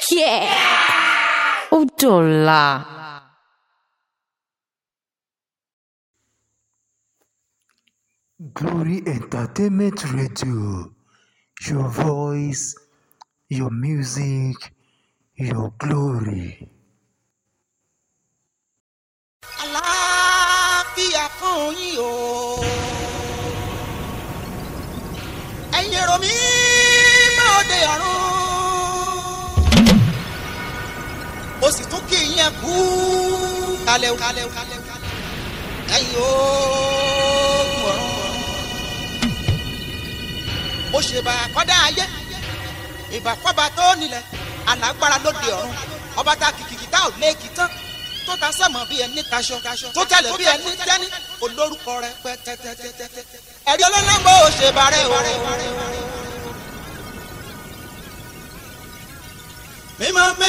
Yeah. Ó dọ̀la. Glory Entertainment Radio, your voice, your music, your glory. àlàáfíà fún yín o. ẹ̀yin èrò mi máa dé ọ̀run. ó sì tún kí yín kú kalẹ̀ o. ẹ̀yin oògùn ọ̀run. mo ṣèbà kọ́dá ayé ìbà fọ́ba tó nílẹ̀ alágbára lóde ọ̀run ọba tá kìkìkì tá ò léèkì tán tó ta sẹ́mọ̀ bí ẹni taṣọ tó tẹ̀lé bí ẹni tẹ́ni olórúkọ rẹ pẹ́ tẹ́tẹ́tẹ́tẹ́ ẹ̀rí ọlọ́lọ́gbọ́ ò ṣe bàrẹ́ o. mímọ́ mi